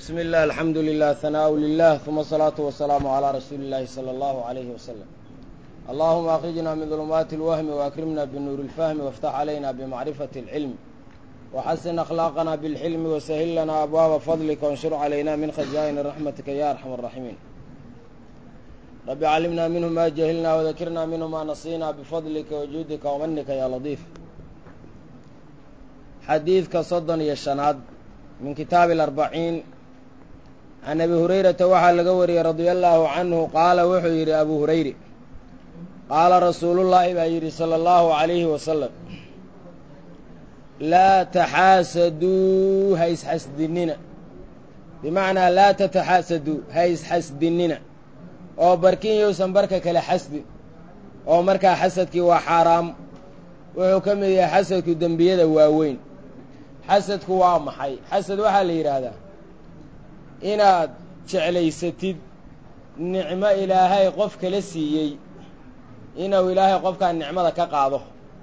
بسم الله الحمد لله ثناء لله ثم الصلاة والسلام على رسول الله صلى الله عليه وسلم اللهم أخرجنا من ظلمات الوهم وأكرمنا بالنور الفهم وافتح علينا بمعرفة العلم وحسن أخلاقنا بالحلم وسهل لنا أبواب فضلك وانشر علينا من خزائن رحمتك يا أرحم الراحمين رب علمنا منه ما جهلنا وذكرنا منه ما نصينا بفضلك وجودك ومنك يا لطيف xadiidka soddon iyo shanaad min kitaabi alarbaciin can abi hurayrata waxaa laga wariyey radia allaahu canhu qaala wuxuu yidhi abuu hurayre qaala rasuulullaahi baa yidhi sala allahu calayhi wasalam laa taxaasaduu ha isxasdinina bimacnaa laa tataxaasaduu ha isxasdinina oo barkin yowsan barka kale xasdin oo markaa xasadkii waa xaaraam wuxuu ka mid yahay xasadku dembiyada waaweyn xasadku waa maxay xasad waxaa la yidhaahdaa inaad jeclaysatid nicmo ilaahay qof kala siiyey inuu ilaahay qofkaan nicmada ka qaado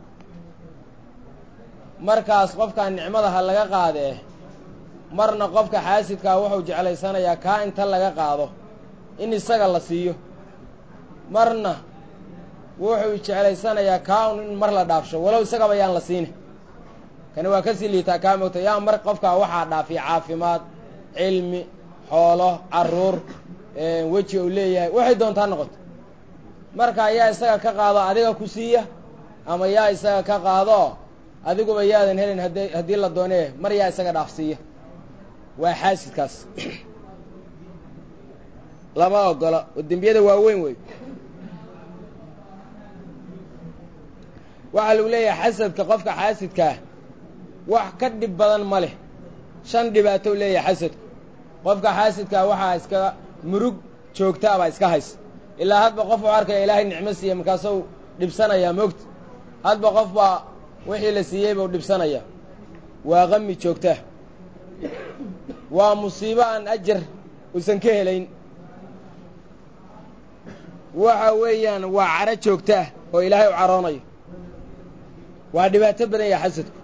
markaas qofkaan nicmada ha laga qaadee marna qofka xaasidkaa wuxuu jeclaysanayaa kaa inta laga qaado in isaga la siiyo marna wuxuu jeclaysanayaa kaa un in mar la dhaafsho walow isagaba yaan la siina kani waa kasii liitaa kaa mogta yaa mar qofkaa waxaa dhaafiya caafimaad cilmi xoolo carruur weji uu leeyahay waxay doontaa noqoto marka yaa isaga ka qaado adiga ku siiya ama yaa isaga ka qaado adiguba yaadan helin hada haddii la doonee mar yaa isaga dhaafsiiya waa xaasidkaas lama ogola oo dembiyada waaweyn wey waxaa lagu leeyahay xasadka qofka xaasidkaah wax ka dhib badan ma leh shan dhibaatou leeyahay xasadku qofka xaasidkaa waxaa iska murug joogtaabaa iska haysa ilaa hadba qof uu arkaya ilaahay nicmo siiya markaasuu dhibsanayaa moogta hadba qof baa wixii la siiyey buu dhibsanayaa waa qami joogtaa waa musiibo aan ajar uusan ka helayn waxa weeyaan waa caro joogtaah oo ilaahay u caroonayo waa dhibaato badan yaha xasadku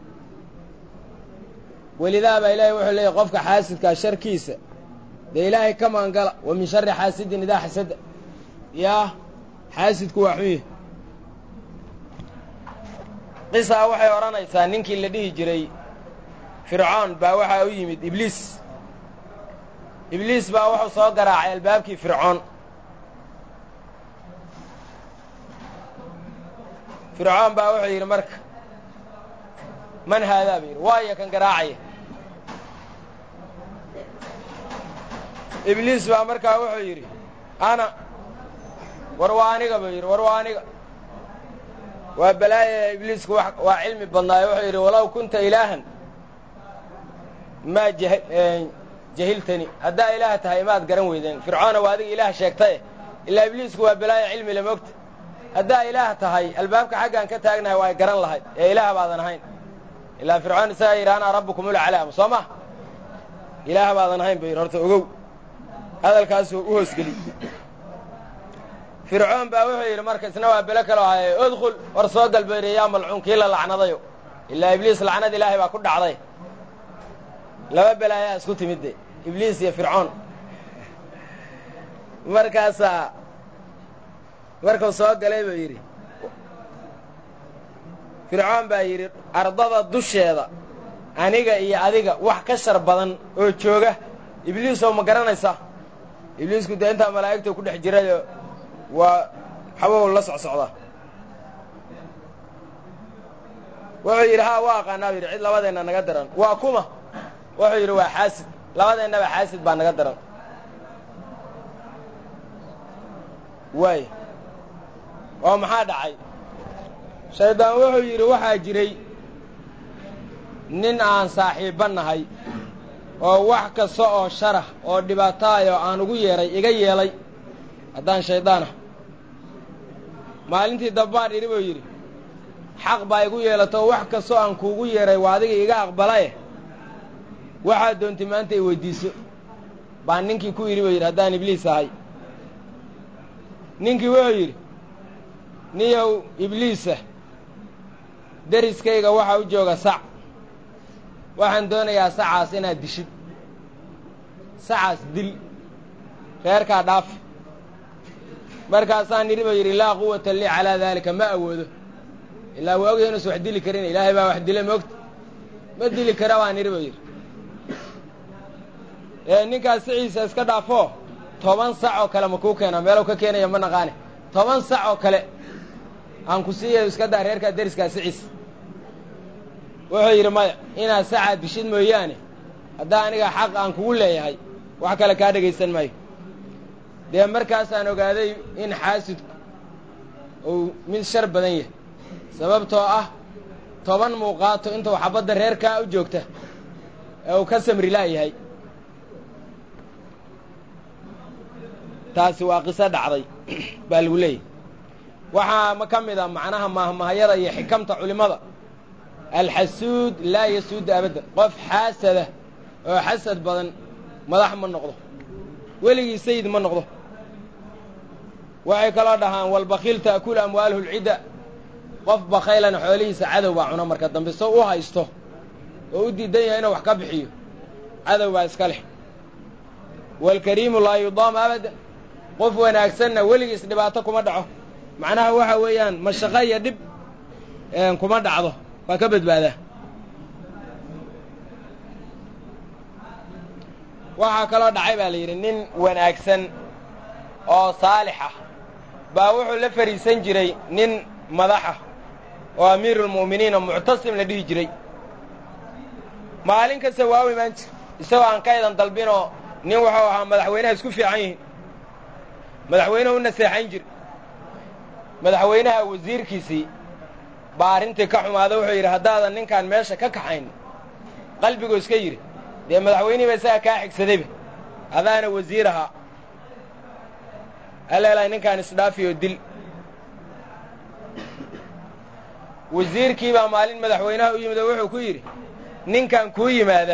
welidaa baa ilaahay wuxuu leeyahy qofka xaasidkaa sharkiisa dee ilaahay ka maangala wa min shari xaasidin idaa xasada yaa xaasidku waa xun yahy qisaa waxay odhanaysaa ninkii la dhihi jiray fircoon baa waxaa u yimid ibliis ibliis baa wuxuu soo garaacay albaabkii fircoon fircoon baa wuxuu yidhi marka man haadaa ba yidhi waayo kan garaacaya ibliis baa markaa wuxuu yidhi ana war waa aniga buu yidhi war waa aniga waa balaaya ibliisku waa cilmi badnaayo wuxuu yidhi walow kunta ilaahan maa jahiltani haddaa ilaah tahay maad garan weydeen fircoona waa adiga ilaah sheegtaye ilaa ibliisku waa balaaya cilmi la mogta haddaa ilaah tahay albaabka xaggaan ka taagnahay waa garan lahayd ee ilaah baadan ahayn ilaa fircoon isagaa yidhi anaa rabbukum ulcalaam soo ma ilaah baadan ahayn ba yidhi horta ogow hadalkaasuu u hoosgeliy fircoon baa wuxuu yidhi marka isna waa belo kaloo haye udkhul war soo galbayri yaa malcuun kii la lacnadayo ilaa ibliis lacnad ilaahay baa ku dhacday laba belaayaa isku timid de ibliis iyo fircoon markaasaa markuu soo galay buu yidhi fircoon baa yidhi ardada dusheeda aniga iyo adiga wax ka shar badan oo jooga ibliisoo ma garanaysaa ibliisku dee intaa malaa'igta ku dhex jirayo waa xabow la socsocdaa wuxuu yidhi haa waa aqaanaa bu yidhi cid labadeenna naga daran waa kuma wuxuu yidhi waa xaasid labadeennaba xaasid baa naga daran waay oo maxaa dhacay shaydaan wuxuu yidhi waxaa jiray nin aan saaxiibba nahay oo wax kasta oo sharah oo dhibaataayoo aan ugu yeedhay iga yeelay haddaan shaydaan ah maalintii dabbaan idhi buu yidhi xaq baa igu yeelato wax kastoo aan kuugu yeedhay waa adiga iga aqbalaye waxaad doontay maanta i weyddiiso baan ninkii ku yidhi buu yidhi haddaan ibliis ahay ninkii wuxuu yidhi niyow ibliisa deriskayga waxaa u jooga sac waxaan doonayaa sacaas inaad dishid sacaas dil reerkaa dhaaf markaasaa nidhi ba yidhi laa quwata lii calaa daalika ma awoodo ilaa waa ogyahay inuusan wax dili karin ilaahay baa wax dila moogta ma dili kara baa nidhi ba yidhi ee ninkaas siciisa iska dhaafoo toban sac oo kale ma kuu keenaa meelow ka keenaya ma naqaane toban sac oo kale aan ku siiyayo iska daa reerkaa deriskaa siciis wuxuu yidhi maya inaad sacaad bishid mooyaane haddaa aniga xaq aan kugu leeyahay wax kale kaa dhegaysan maayo dee markaasaan ogaaday in xaasidku uu mid shar badan yahay sababtoo ah toban muuqaato intuu xabadda reerkaa u joogta ee uu ka samri la'yahay taasi waa qiso dhacday baa lagu leeyahy waxaa ma ka mid a macnaha mahmahayada iyo xikamta culimmada alxasuud laa yasuudu abaddan qof xaasada oo xasad badan madax ma noqdo weligii sayid ma noqdo waxay kaloo dhahaan walbakiil ta'kulu amwaaluhu lcidda qof bakhaylana xoolihiisa cadow baa cuna marka dambe soo u haysto oo u diidan yahay inuu wax ka bixiyo cadow baa iska leh waalkariimu laa yudaam abadan qof wanaagsanna weligiis dhibaato kuma dhaco macnaha waxa weeyaan mashaqo iyo dhib kuma dhacdo waa ka badbaadaa waxaa kaloo dhacay baa la yidhi nin wanaagsan oo saalix ah baa wuxuu la fadhiisan jiray nin madaxa oo amiiruulmu'miniin oo muctasim la dhihi jiray maalin kasta waa u imaan jir isagoo aan ka edan dalbinoo nin wuxuu ahaa madaxweynaha isku fiican yihiin madaxweynuhu u naseexayn jir madaxweynaha wasiirkiisii baa arrintii ka xumaada wuxuu yidhi haddaadan ninkaan meesha ka kaxayn qalbigoo iska yidhi dee madaxweynihiiba isaga kaa xigsadayba adaana wasiir ahaa alleelahay ninkaan isdhaafiyoo dil wasiirkii baa maalin madaxweynaha u yimid oo wuxuu ku yidhi ninkan kuu yimaada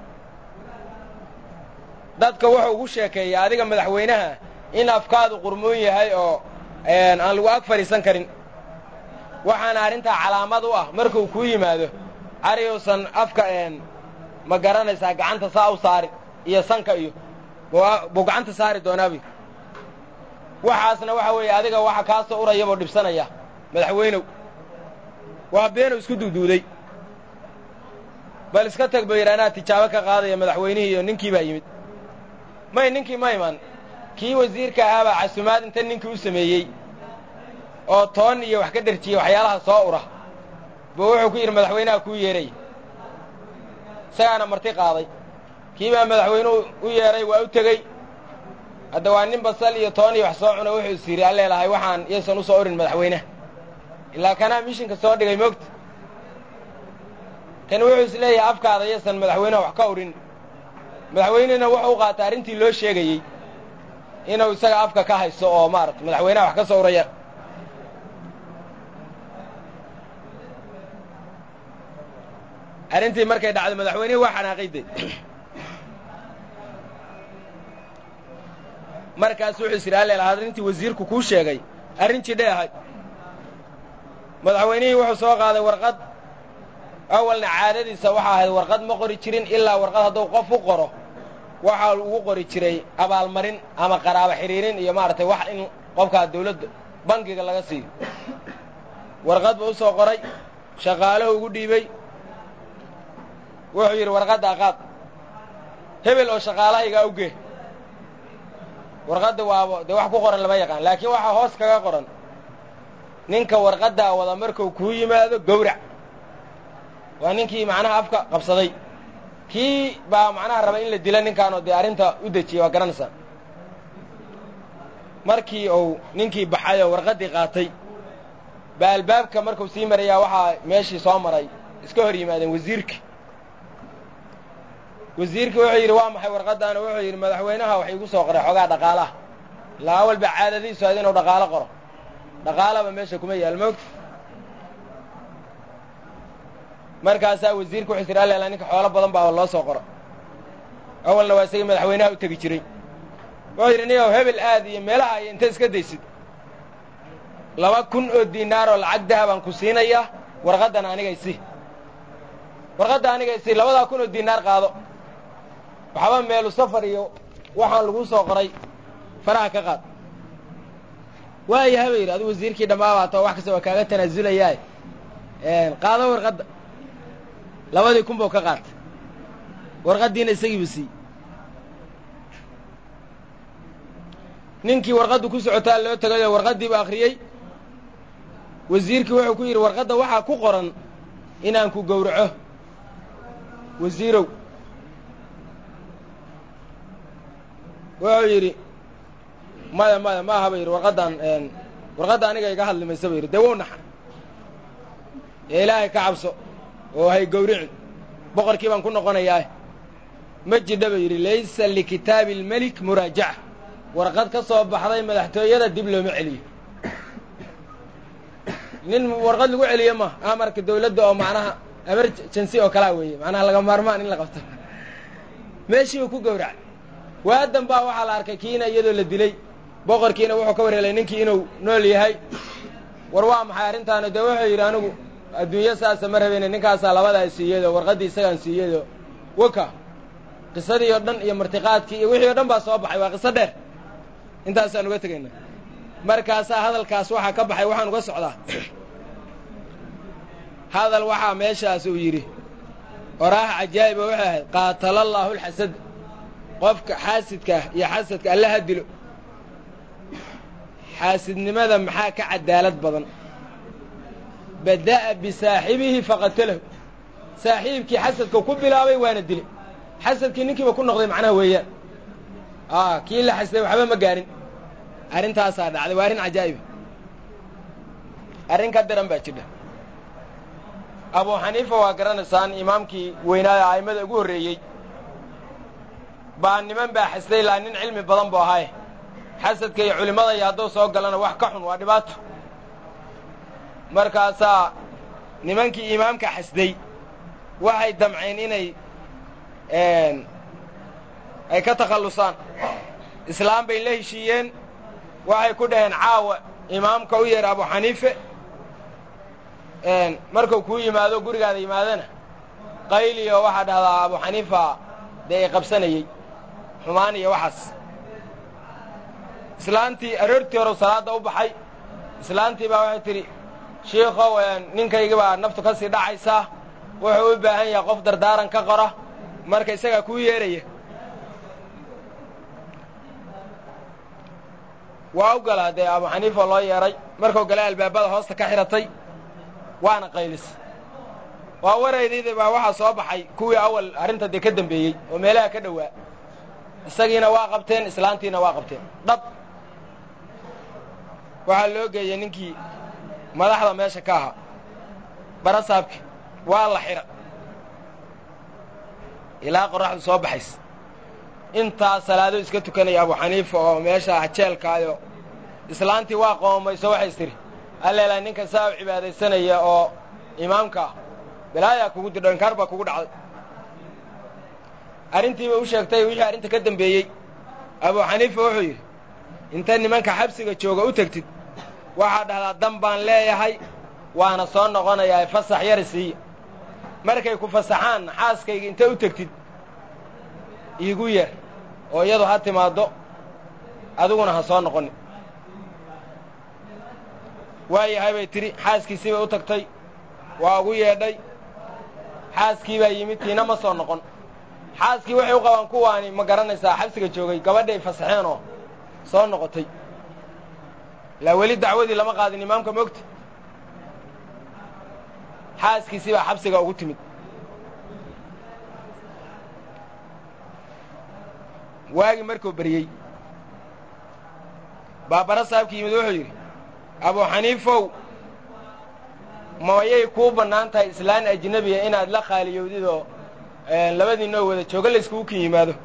dadka wuxuu ugu sheekeeya adiga madaxweynaha in afkaadu qurmoon yahay oo aan lagu ag fadhiisan karin waxaana arrintaa calaamad u ah markuu kuu yimaado ariuusan afka ma garanaysaa gacanta saa u saari iyo sanka iyo buu gacanta saari doonaabi waxaasna waxa weeye adiga waxa kaa soo uraya buu dhibsanaya madaxweynow waa beenow isku duuduuday bal iska tag ba yidhi anaa tijaabo ka qaadaya madaxweynihii iyo ninkii baa yimid may ninkii ma iman kii wasiirka ahaabaa casumaad inta ninkii u sameeyey oo toon iyo wax ka dherjiyey waxyaalaha soo ura buu wuxuu ku yidhi madaxweynaha kuu yeeray isagaana marti qaaday kii baa madaxweynuhu u yeedhay waa u tegey hadda waa nin basal iyo toon iyo wax soo cuna wuxuu is yidhi alleelahay waxaan yaysan u soo urin madaxweynaha ilaa kanaa mishinka soo dhigay moogta kan wuxuu is leeyahay afkaada yaysan madaxweynaha wax ka urin madaxweynehina wuxuu u qaatay arrintii loo sheegayey inuu isaga afka ka haysto oo maarata madaxweynaha wax ka soo uraya arrintii markay dhacdo madaxweynihii waa xanaaqayde markaas wuxuu is yidhi alleelaha arrintii wasiirku kuu sheegay arrin jidhay ahay madaxweynihii wuxuu soo qaaday warqad awalna caadadiisa waxaa ahayd warqad ma qori jirin ilaa warqad hadduu qof u qoro waxaa ugu qori jiray abaalmarin ama qaraabo xidhiirin iyo maaragtay wax in qofkaa dawladda bangiga laga siiyo warqad buu u soo qoray shaqaalahu ugu dhiibey wuxuu yidhi warqaddaa qaad hebel oo shaqaalahaygaa ugee warqadda waaba dee wax ku qoran lama yaqaan laakiin waxaa hoos kaga qoran ninka warqaddaa wada markuu kuu yimaado gowrac waa ninkii macnaha afka qabsaday kii baa macnaha raba in la dila ninkaanoo dee arrinta u dejiyey waa garanaysaa markii uu ninkii baxay oo warqaddii qaatay baa albaabka markuu sii marayaa waxaa meeshii soo maray iska hor yimaadeen wasiirki wasiirkii wuxuu yidhi waa maxay warqaddaana wuxuu yidhi madaxweynaha wax iigu soo qoray xoogaa dhaqaalaha ilaa awal ba caadadiisu ahayd inuu dhaqaalo qoro dhaqaalaba meesha kuma yaal moogta markaasaa wasiirka wuxuu yidhi alleela ninka xoolo badan baa loo soo qoro awalna waa isagii madaxweynaha u tegi jiray wuxuu yidhi niyow hebel aad iyo meelaha iyo inta iska daysid laba kun oo diinaaroo lacag dahabaan ku siinayaa warqaddan anigaysi warqadda anigaysi labadaa kun oo diinaar qaado waxba meelu safar iyo waxaan lagu soo qoray faraha ka qaad waayaha ba yidhi adigu wasiirkii dhammaabaato wax kasta waa kaaga tanaasulayaa qaado warqadda labadii kun buu ka qaatay warqaddiina isagiiba siiyey ninkii warqaddu ku socotaa loo tagayo warqaddiiba akhriyey wasiirkii wuxuu ku yidhi warqadda waxaa ku qoran inaan ku gowraco wasiirow wuxuu yidhi maya maya ma aha ba yidhi warqaddan warqadda aniga iga hadli maysa ba yidhi dee wow naxa ee ilaahay ka cabso oo hay gowricin boqorkii baan ku noqonayaa ma jidha ba yidhi laysa likitaabi almelik muraajaca warqad ka soo baxday madaxtooyada dib looma celiyo nin warqad lagu celiyo ma amarka dawladda oo macnaha emergency oo kalaa weeye macnaha laga maarmaan in la qabto meeshiiba ku gowracay waadan baa waxaa la arkay kiina iyadoo la dilay boqorkiina wuxuu ka warhelay ninkii inuu nool yahay war waa maxay arrintaana dee wuxuu yidhi anigu adduunyo saasa ma rabeyne ninkaasaa labadaa siiyado warqaddii isagaan siiyado waka qisadii oo dhan iyo martiqaadkii iyo wixii o dhan baa soo baxay waa qiso dheer intaasaan uga tegayna markaasaa hadalkaas waxaa ka baxay waxaan uga socdaa hadal waxaa meeshaas uu yidhi oraaha cajaa'iba waxay ahayd qaatala allaahu alxasad qofka xaasidka iyo xasadka alla ha dilo xaasidnimada maxaa ka cadaalad badan bada'a bisaaxibihi faqatalahu saaxiibkii xasadka ku bilaabay waana dilay xasadkii ninkiiba ku noqday macnaha weeyaan a kii la xasday waxba ma gaarin arrintaasaa dhacday waa arrin cajaa'iba arrin ka daran baa jidha abu xaniifa waa garanaysaan imaamkii weynaayo a'immada ugu horreeyey baa niman baa xasday laa nin cilmi badan bu ahaaye xasadka iyo culimmada iyo hadduu soo galana wax ka xun waa dhibaato markaasaa nimankii imaamka xasday waxay damceen inay ay ka takhallusaan islaam bay la heshiiyeen waxay ku dhaheen caawa imaamka u yeer abu xaniife markuu kuu yimaado gurigaada yimaadana qayliyo waxaa dhahdaa abu xaniifa dee i qabsanayey xumaan iyo waxaas islaantii aroortii hore salaadda u baxay islaantii baa waxay tidhi shiikow ninkaygii baa naftu ka sii dhacaysaa wuxuu u baahan yahay qof dardaaran ka qora marka isagaa kuu yeeraya waa u galaa dee abu xaniifa loo yeedhay markuu gala albaabada hoosta ka xidhatay waana qaylis waa waraydayda baa waxaa soo baxay kuwii awal arrinta dee ka dambeeyey oo meelaha ka dhowaa isagiina waa qabteen islaantiina waa qabteen dhab waxaa loo geeyey ninkii madaxda meesha ka ahaa barasaabki waa la xidha ilaa qorraxdu soo baxays intaa salaado iska tukanaya abu xaniifa oo meesha hajeelkaayo islaantii waa qoomayso waxays tidhi alleelaa ninka saa u cibaadaysanaya oo imaamka ah balaayaa kugu didho inkaar baa kugu dhacday arrintiiba u sheegtay wixii arrinta ka dambeeyey abu xaniifa wuxuu yidhi inta nimanka xabsiga jooga u tegtid waxaa dhahdaa dan baan leeyahay waana soo noqonayaa fasax yari siiya markay ku fasaxaan xaaskayga inta u tegtid iigu yeer oo iyadu ha timaaddo adiguna ha soo noqonin waayahay bay tidhi xaaskiisii bay u tagtay waa ugu yeedhay xaaskii baa yimid tiina ma soo noqon xaaskii waxay u qabaan kuwaani ma garanaysaa xabsiga joogay gabadhay fasaxeen oo soo noqotay ilaa weli dacwadii lama qaadin imaamka moogta xaaskiisii baa xabsiga ugu timid waagii markuu beryey baabara saabki yimid wuxuu yidhi abu xaniifow mayay kuu bannaan tahay islaan ajnebiya inaad la khaaliyowdid oo labadiinoo wada jooga layskugu kin yimaado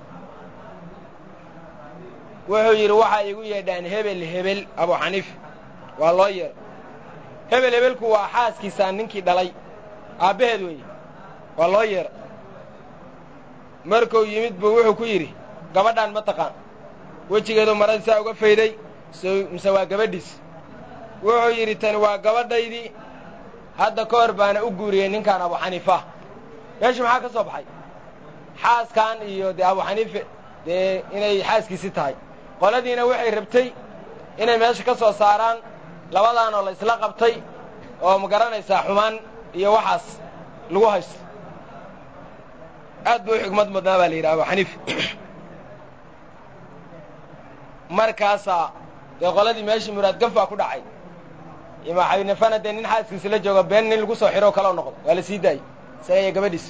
wuxuu yidhi waxaa igu yeedhaan hebel hebel abu xaniif waa loo yeedhay hebel hebelku waa xaaskiisaan ninkii dhalay aabbaheed weeye waa loo yeedhay markuu yimid buu wuxuu ku yidhi gabadhaan ma taqaan wejigeedu maradi saa uga fayday mise waa gabadhiis wuxuu yidhi tani waa gabadhaydii hadda ka hor baana u guuriyey ninkaan abu xaniifa meeshu maxaa ka soo baxay xaaskan iyo dee abu xaniife dee inay xaaskiisi tahay qoladiina waxay rabtay inay meesha ka soo saaraan labadan oo la isla qabtay oo ma garanaysaa xumaan iyo waxaas lagu haysto aad buu u xigmad mudnaa baa la yidhaha abu xaniife markaasaa dee qoladii meeshii muraad gaf baa ku dhacay ima xaynafana dee nin xaaskiisa la joogo been nin lagu soo xiro kaloo noqdo waa la sii daayey isaga iyo gabadhiis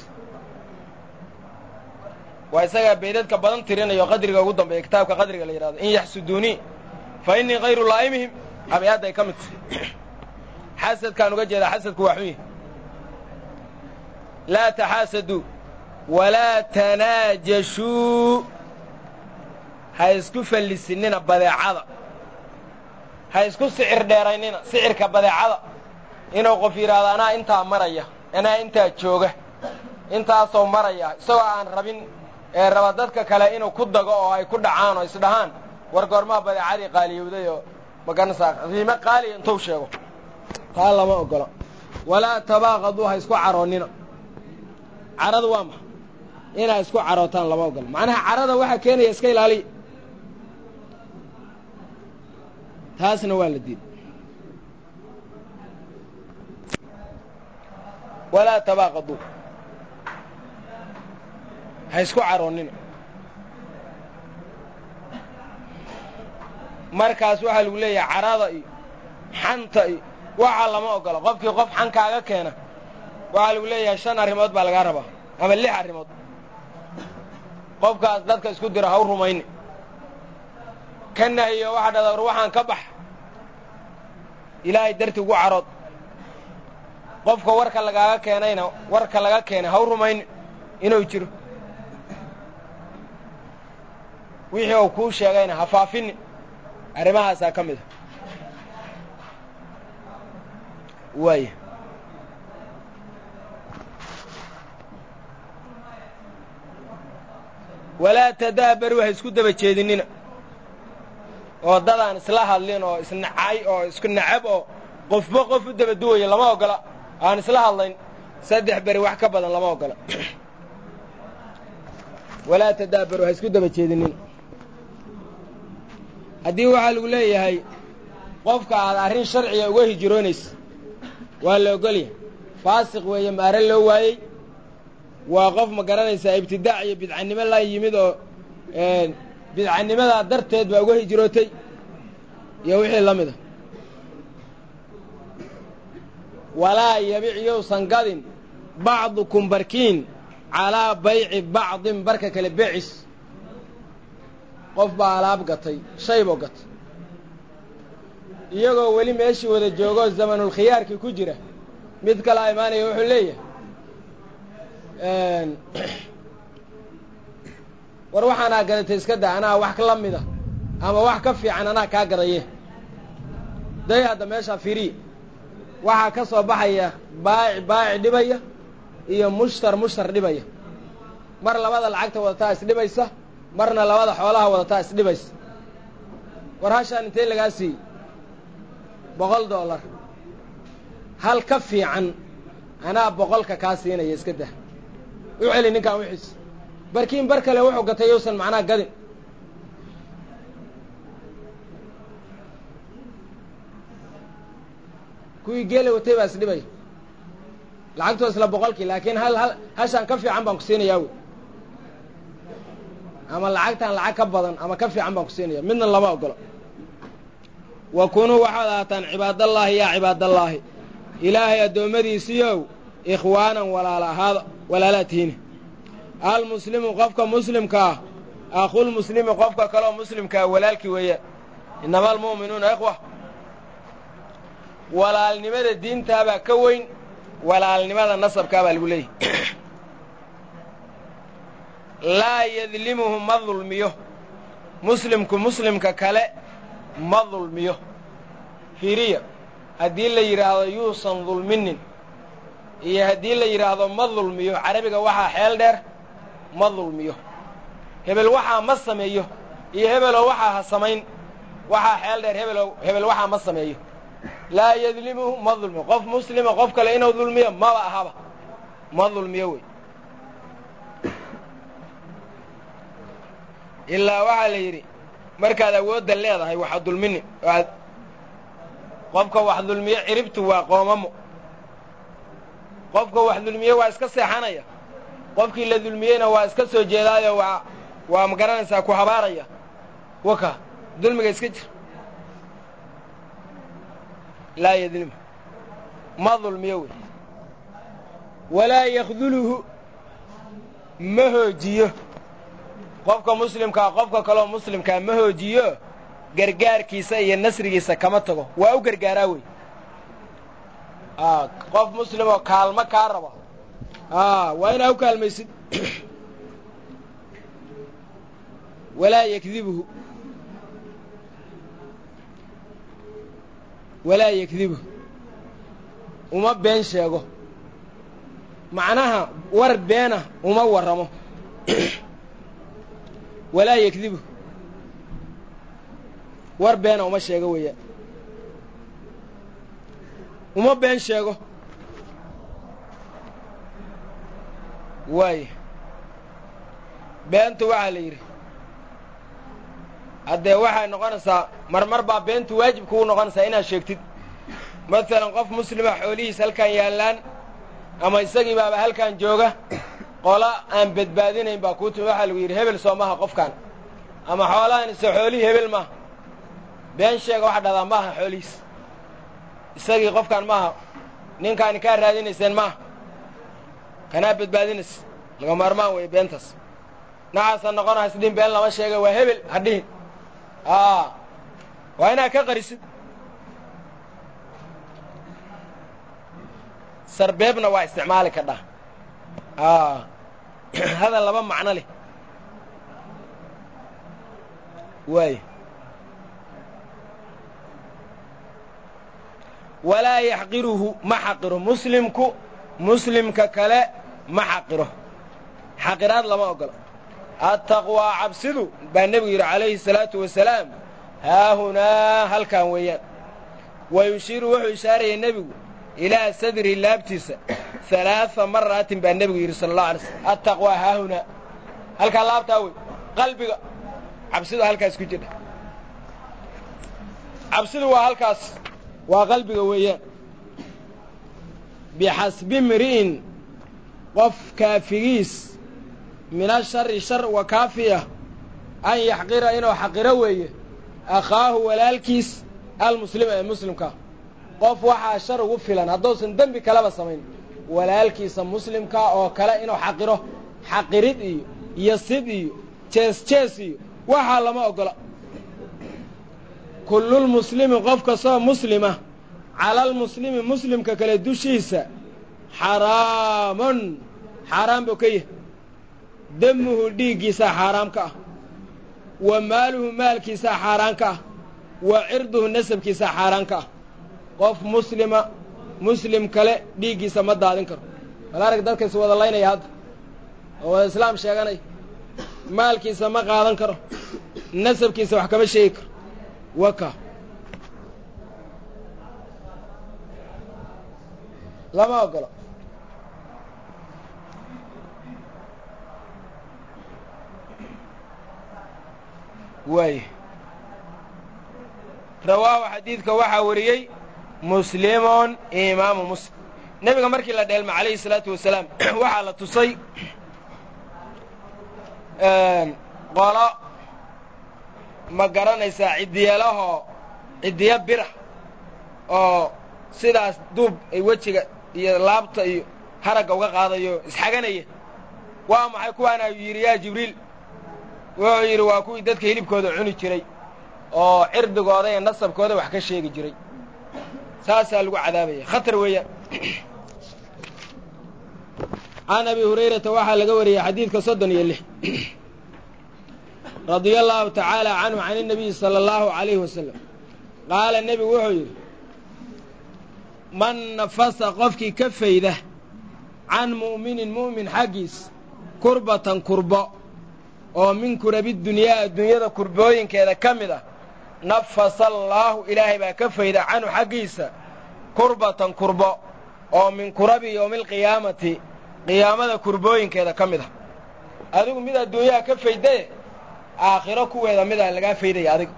waa isagaa baydadka badan tirinayo qadriga ugu dambeeya kitaabka qadriga la yidhahdo in yaxsuduunii fa innii kayru laa'imihim abyadday ka mid tahay xasadkaan uga jeedaa xasadku waa xun yahay laa taxaasaduu walaa tanaajashuu ha isku fallisinina badeecada ha isku sicir dheeraynina sicirka badeecada inuu qof yidhaahdo anaa intaa maraya anaa intaa jooga intaasoo maraya isagoo aan rabin ee raba dadka kale inuu ku dago oo ay ku dhacaan oo isdhahaan war goormaa badeecadii qaaliyowday oo maganaysaa qiime qaaliya intuu sheego taa lama ogolo walaa tabaaqaduu ha isku caroonnina caradu waa maxa inaa isku carootaan lama ogolo macnaha carada waxaa keenaya iska ilaaliya taasna waa la diiday walaa tabaaqaduu ha isku caroonnina markaas waxaa lagu leeyahay carada iyo xanta iyo waxaa lama ogolo qofkii qof xan kaaga keena waxaa lagu leeyahay shan arrimood baa lagaa rabaa ama lix arrimood qofkaas dadka isku dira ha u rumayni ka nahiyo waxaa dhada war waxaan ka bax ilaahay darti ugu carood qofka warka lagaaga keenayna warka laga keenay ha u rumayni inuu jiro wixii uu kuu sheegayna ha faafini arrimahaasaa ka mid a waaya walaa tadaabaruu ha isku daba jeedinina oo dadaan isla hadlin oo isnacay oo isku nacab oo qofba qof u daba duwaya lama ogola aan isla hadlayn saddex beri wax ka badan lama ogola walaa tadaabaruu ha isku daba jeedinina haddii waxaa lagu leeyahay qofka aad arrin sharciga uga hijiroonaysa waa la ogolyahay faasiq weeye maare loo waayey waa qof ma garanaysaa ibtidaac iyo bidcannimo la yimid oo bidcannimadaa darteed baa uga hijrootay iyo wixii la mid a walaa yabic yousan gadin bacdukum barkiin calaa bayci bacdin barka kale beecis qof baa alaab gatay shay buu gatay iyagoo weli meeshii wada joogoo zamanulkhiyaarkii ku jira mid kalaa imaanaya wuxuu leeyahay war waxaanaa gadatay iska da anaa wax la mida ama wax ka fiican anaa kaa gadaye day hadda meeshaa fiiriya waxaa ka soo baxaya baaci baaci dhibaya iyo mushtar mushtar dhibaya mar labada lacagta wadataa isdhibaysa marna labada xoolaha wadataa isdhibaysa war hashaan intee lagaa siiyey boqol dollar hal ka fiican anaa boqolka kaa siinaya iska dah u celi ninkaan wixiisa barkiin bar kale wuxuu gatay yousan macnaha gadin kuwii geela watay baa isdhibaya lacagtoo isla boqolkii laakiin hal hal hashaan ka fiican baan ku siinayaa wey ama lacagtaan lacag ka badan ama ka fiican baan ku siinaya midna lama ogolo wa kunuu waxaad ahaataan cibaadallaahi yaa cibaadallaahi ilaahay addoommadiisiiyow ikhwaanan walaala ahaada walaalaa tihiine almuslimu qofka muslimka ah akhulmuslimi qofka kaleoo muslimkaa walaalkii weeyaan innama almu'minuuna ikhwa walaalnimada diintaabaa ka weyn walaalnimada nasabkaa baa lagu leeyahy laa yadlimuhu ma dulmiyo muslimku muslimka kale ma dulmiyo fiiriya haddii la yidhaahdo yuusan dulminin iyo haddii la yidhaahdo ma dulmiyo carabiga waxaa xeel dheer ma dulmiyo hebel waxaa ma sameeyo iyo hebeloo waxaa ha samayn waxaa xeel dheer hebelo hebel waxaa ma sameeyo laa yadlimuhu ma dulmiyo qof muslima qof kale inuu dulmiyo maba ahaba ma dulmiyo wey ilaa waxaa la yidhi markaad awoodda leedahay waxa dulmini aad qofka wax dulmiye ciribtu waa qoomamo qofka wax dulmiye waa iska seexanaya qofkii la dulmiyeyna waa iska soo jeedaayo waa waa ma garanaysaa ku habaaraya waka dulmiga iska jir laa yadlimu ma dulmiyo wey walaa yakduluhu ma hoojiyo qofka muslimkaa qofka kaleoo muslimkaa ma hoojiyo gargaarkiisa iyo nasrigiisa kama tago waa u gargaaraa wey qof muslimoo kaalmo kaa raba waa inaa u kaalmaysid walaa yakdibuhu walaa yakdibuhu uma been sheego macnaha war beena uma warramo walaa yakdibuhu war beena uma sheego weeyaan uma been sheego waaya beentu waxaa la yidhi haddee waxay noqonaysaa marmar baa beentu waajib kugu noqonaysaa inaad sheegtid masalan qof muslima xoolihiis halkan yaallaan ama isagii baaba halkan jooga qola aan badbaadinayn baa kuu timi waxaa lagu yidhi hebel soo maha qofkan ama xoolahan ise xoolihii hebel maaha been sheega waxa dhahdaa maaha xoolihiis isagii qofkan maaha ninkaani kaa raadinayseen maaha kanaa badbaadinaysa laga maarmaan weeye beentaas nacaasa noqonaha sidin been lama sheega waa hebel ha dhihin waa inaad ka qarisid sarbeebna waa isticmaali kadhaa hadal laba macno leh waay walaa yaxqiruhu ma xaqiro muslimku muslimka kale ma xaqiro xaqiraad lama ogola attaqwaa cabsidu baa nebigu yidhi calayhi salaatu wasalaam haahunaa halkan weeyaan wa yushiiru wuxuu ishaarayay nebigu ilaa sadri laabtiisa halaaa maraatin baa nebigu yidhi sala allahu alay slm attaqwaa haahunaa halkaa laabtaa wey qalbiga cabsidu halkaas ku jidha cabsidu waa halkaas waa qalbiga weeyaan bixasbi mri'in qof kaafigiis min ashari shar wa kaafiya an yaxqira inuu xaqiro weeye akhaahu walaalkiis almuslima ee muslimkaa qof waxaa shar ugu filan hadduusan dembi kaleba samayn walaalkiisa muslimkaa oo kale inuu xaqiro xaqirid iyo iyo sid iyo jees jees iyo waxaa lama oggola kullulmuslimi qof kastoo muslima calalmuslimi muslimka kale dushiisa xaraamun xaaraan buu ka yahay demuhu dhiiggiisaa xaaraam ka ah wa maaluhu maalkiisaa xaaraan ka ah wa cirduhu nasabkiisaa xaaraan ka ah qof muslima muslim kale dhiiggiisa ma daadin karo bal arag dadka is wada laynaya hadda oo wada islaam sheeganaya maalkiisa ma qaadan karo nasabkiisa wax kama sheegi karo waka lama ogolo waay rawaahu xadiidka waxaa wariyey muslimun imaamu muslim nebiga markii la dheelma calayhi salaatu wasalaam waxaa la tusay qolo ma garanaysaa ciddiyalahoo ciddiyo bira oo sidaas duub ay wejiga iyo laabta iyo haragga uga qaadayo isxaganaya waa maxay kuwaana yidhi yaa jibriil wuxuu yidhi waa kuwii dadka hilibkooda cuni jiray oo cirdigooda iyo nasabkooda wax ka sheegi jiray saasaa lagu cadaabaya khatar weeyaan can abi hurayrata waxaa laga wariyey xadiidka soddon iyo lix radia allaahu tacaala canhu can inabiyi sala allahu calayhi wasalam qaala nebigu wuxuu yidhi man nafasa qofkii ka fayda can mu'minin mu'min xaggiis kurbatan kurbo oo min kurabidunyaa adduunyada kurbooyinkeeda ka mid ah nafasa allaahu ilaahay baa ka fayda canhu xaggiisa kurbatan kurbo oo min kurabi yowmialqiyaamati qiyaamada kurbooyinkeeda ka mid ah adigu mid adduunyaha ka faydaye aakhiro kuweeda midaan lagaa faydaya adiga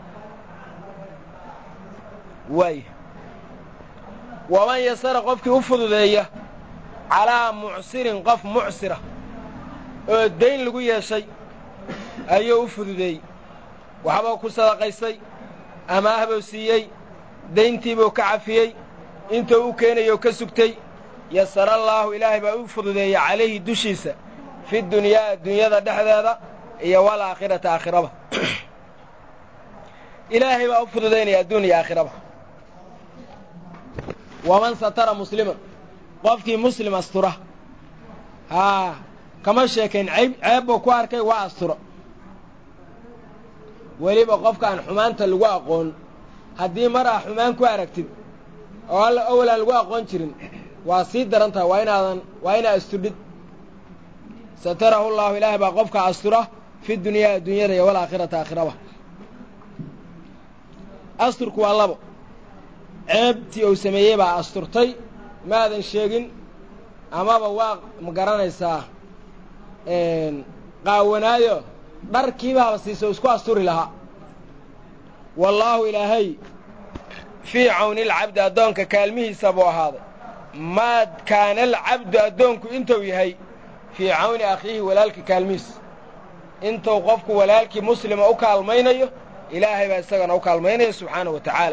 waaya waman yasara qofkii u fududeeya calaa mucsirin qof mucsira oo dayn lagu yeeshay ayuu u fududeeyey waxbuu ku sadaqaystay amaahbuu siiyey dayntiibuu ka cafiyey intuu u keenayou ka sugtay yasara allaahu ilaahay baa u fududeeya calayhi dushiisa fi dunyaa adduunyada dhexdeeda iyo walaakhirata aakhiraba ilaahay baa u fududaynaya adduun iyo aakhiraba waman satara musliman qofkii muslim astura haa kama sheekayn cayb ceeb buu ku arkay waa asturo weliba qofkaan xumaanta lagu aqoon haddii mar aa xumaan ku aragtid oo alla owalaan lagu aqoon jirin waa sii daran tahay waa inaadan waa inaa asturdhid satarahu llaahu ilaahay baa qofka astura fi dunyaa adduunyada iyo walaakhirata aakhiraba asturku waa labo ceebtii uu sameeyey baa asturtay maadan sheegin amaba waa ma garanaysaa qaawanaayo dharkiibaaba siisa isku asturi lahaa wallaahu ilaahay fii cawni alcabdi addoonka kaalmihiisa buu ahaaday maa kaana alcabdu addoonku intuu yahay fii cawni akhiihi walaalka kaalmihiisa intuu qofku walaalkii muslima u kaalmaynayo ilaahay baa isagana u kaalmaynaya subxaanahu wa tacaala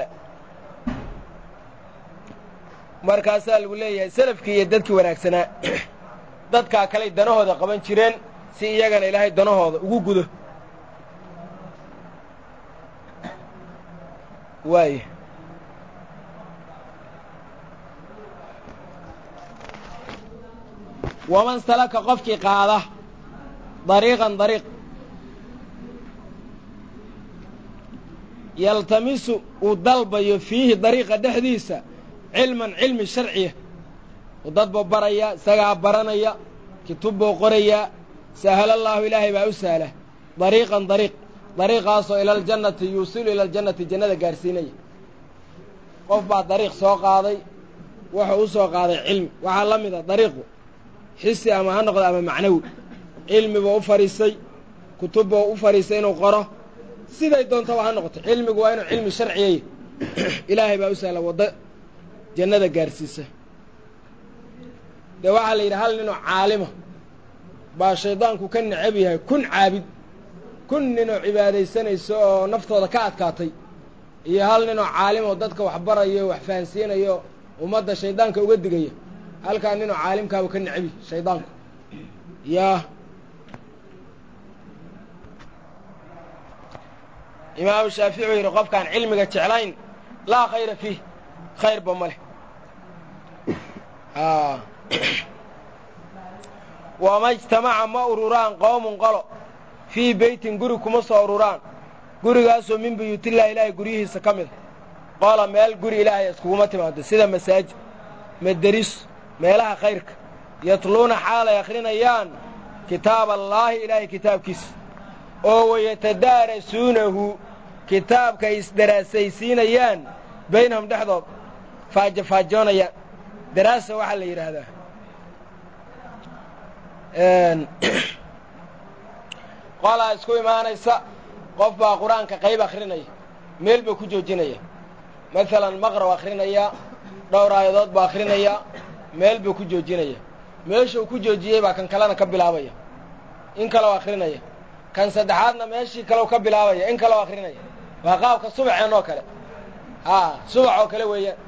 markaasaa lagu leeyahay salafkii iyo dadkii wanaagsanaa dadkaa kaley danahooda qaban jireen si iyagana ilaahay danahooda ugu gudo waaya waman salaka qofkii qaada dariiqan dariiq yaltamisu uu dalbayo fiihi dariiqa dhexdiisa cilman cilmi sharciya u dad buu baraya isagaa baranaya kitub buu qorayaa sahla allaahu ilaahay baa u sahla dariiqan dariiq dariiqaasoo ila aljannati yuusilu ila aljannati jannada gaarsiinaya qof baa dariiq soo qaaday wuxuu u soo qaaday cilmi waxaa la mida dariiqu xisi ama ha noqdo ama macnawi cilmi buu u fadhiistay kutub buu u fadhiistay inuu qoro siday doontaba ha noqoto cilmigu waa inuu cilmi sharciyay ilaahay baa u sahla waddo jannada gaarsiisa dee waxaa la yidhi hal ninoo caalima baa shaydaanku ka necab yahay kun caabid kun ninoo cibaadaysanayso oo naftooda ka adkaatay iyo hal ninoo caalim oo dadka wax barayo wax fahansiinayo ummadda shaydaanka uga digaya halkaa ninoo caalimkaaba ka necabi shaydaanku yaa imaamu shaafici uu yidhi qofkaan cilmiga jeclayn laa khayra fiih khayrba ma leh wama ijtamaca ma ururaan qowmun qolo fii beytin guri kuma soo ururaan gurigaasoo min buyuutillahi ilaahay guryihiisa ka mida qola meel guri ilaahay iskuguma timaado sida masaajid madaris meelaha khayrka yatluuna xaalay akhrinayaan kitaab allaahi ilaahay kitaabkiisa oo wayatadaarasuunahu kitaabka ay isdaraasaysiinayaan baynahum dhexdood faajafaajoonayaan daraasa waxaa la yidhaahdaa qolaa isku imaanaysa qof baa qur-aanka qayb akhrinaya meel buu ku joojinaya maalan maqrab akhrinaya dhowr aayadood buu akhrinaya meel buu ku joojinaya meeshuu ku joojiyey baa kan kalena ka bilaabaya in kaleo akhrinaya kan saddexaadna meeshii kaleu ka bilaabaya in kaleo akhrinaya waa qaabka subaxeen oo kale haa subax oo kale weeyaan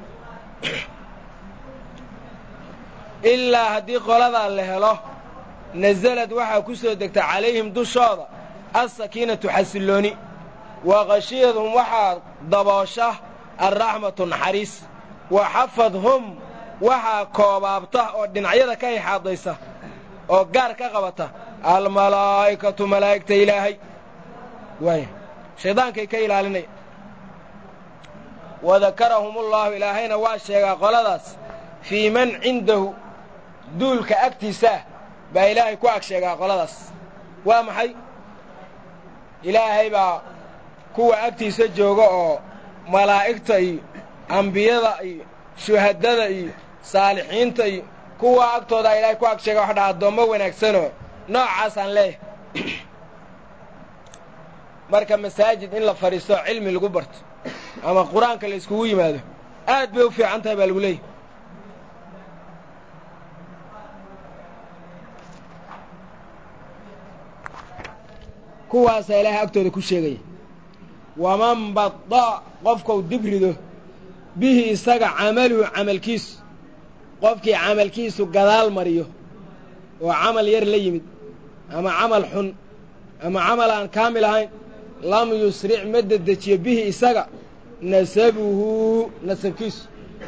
ilaa haddii qoladaa la helo nasalad waxaa ku soo degta calayhim dushooda alsakiinatu xasillooni wa khashiyadhum waxaa daboosha alraxmatu naxariis wa xafadhum waxaa koobaabta oo dhinacyada ka ixaadaysa oo gaar ka qabata almalaa'ikatu malaa'igta ilaahay waay shaydaankay ka ilaalinaya wadakarahumullaahu ilaahayna waa sheegaa qoladaas fii man cindahu duulka agtiisaah baa ilaahay ku ag sheegaa qoladaas waa maxay ilaahay baa kuwa agtiisa jooga oo malaa'igta iyo ambiyada iyo shuhadada iyo saalixiinta iyo kuwa agtoodaa ilaahay ku ag sheega wax dhaa addoommo wanaagsanoo noocaasaan leeyahay marka masaajid in la fadhiisto cilmi lagu barto ama qur-aanka la iskugu yimaado aad bay u fiican tahay baa lagu leeyahy kuwaasaa ilaahay agtooda ku sheegaya waman bada qofkau dibrido bihi isaga camaluhu camalkiisu qofkii camalkiisu gadaal mariyo oo camal yar la yimid ama camal xun ama camal aan kaamil ahayn lam yusric ma dedejiyo bihi isaga nasabuhu nasabkiisu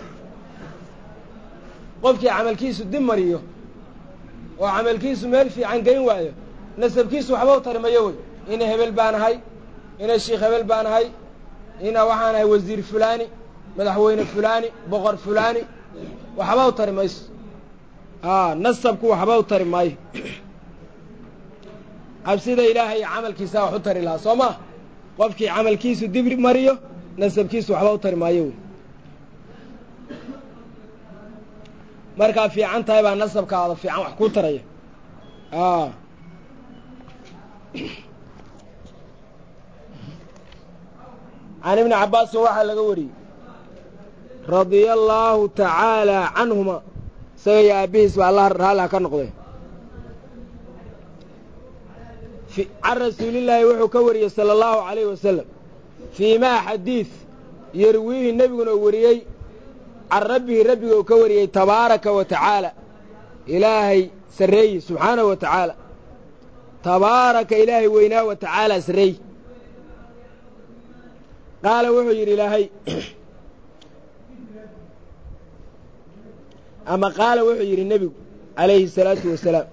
qofkii camalkiisu dib mariyo oo camalkiisu meel fiican geyn waayo nasabkiisu waxba u tarimayo wey ina hebel baan ahay ina shiikh hebel baan ahay ina waxaan ahay wasiir fulaani madaxweyne fulaani boqor fulaani waxba u tari mayso a nasabku waxba u tari maayo cabsida ilaahay iyo camalkiisaa wax u tari lahaa soo maa qofkii camalkiisu dibri mariyo nasabkiisu waxba u tari maayo wey markaa fiican tahay baa nasabkaada fiican wax kuu taraya a can ibni cabbaasin waxaa laga wariyey radia allaahu tacaalaa canhuma isaga iyo aabbihiis ba allah raalliha ka noqday can rasuulillaahi wuxuu ka wariyey sala allahu calayhi wasalam fii maa xadiid yarwiihi nebiguna uu wariyey can rabbihi rabbiga uu ka wariyey tabaaraka wa tacaala ilaahay sarreeyi subxaanahu wa tacaala tabaaraka ilaahay weynaa wa tacaala sarreey qaala wuxuu yidhi ilaahay ama qaala wuxuu yidhi nebigu calayhi الsalaatu wasalaam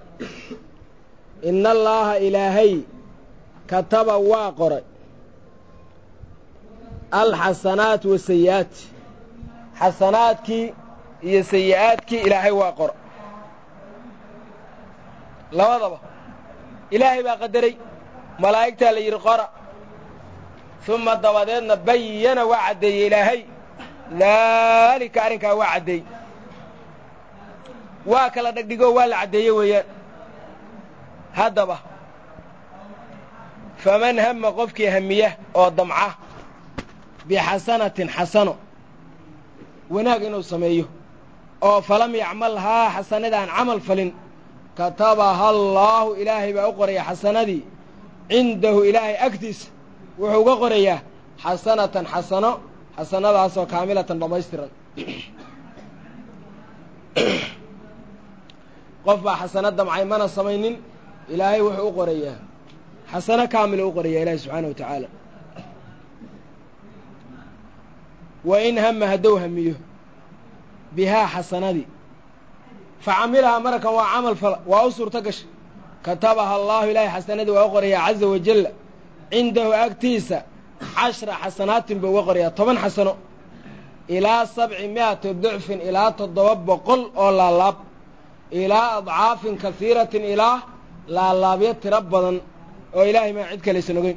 ina allaaha ilaahay kataba waa qoray alxasanaat wasayi'aat xasanaadkii iyo sayi'aadkii ilaahay waa qora labadaba ilaahay baa qadaray malaa'igtaa la yidhi qora uma dabadeedna bayana waa caddeeyey ilaahay daalika arrinkaa waa caddeey waa kala dhegdhigoo waa la caddeeye weeyaan haddaba faman hama qofkii hamiya oo damca bixasanatin xasano wanaag inuu sameeyo oo falam yacmalhaa xasanadaan camal falin katabaha allaahu ilaahay baa u qoraya xasanadii cindahu ilaahay agtiisa wuxuu uga qorayaa xasanatan xasano xasanadaasoo kaamilatan dhammaystiran qof baa xasano damcay mana samaynin ilaahay wuxuu u qorayaa xasano kaamila u qoraya ilaahay subxaana wa tacaala wa in hama haddou hamiyo bihaa xasanadii fa camilahaa marakan waa camal fala waa u suurto gashay katabaha allaahu ilaahay xasanadii waa u qorayaa caza wajalla cindahu agtiisa cashra xasanaatin buu uga qorayaa toban xasano ilaa sabci mi'ati dicfin ilaa toddoba boqol oo laalaab ilaa adcaafin kasiiratin ilaa laalaabyo tiro badan oo ilaahay maa cid kalaysan ogeyn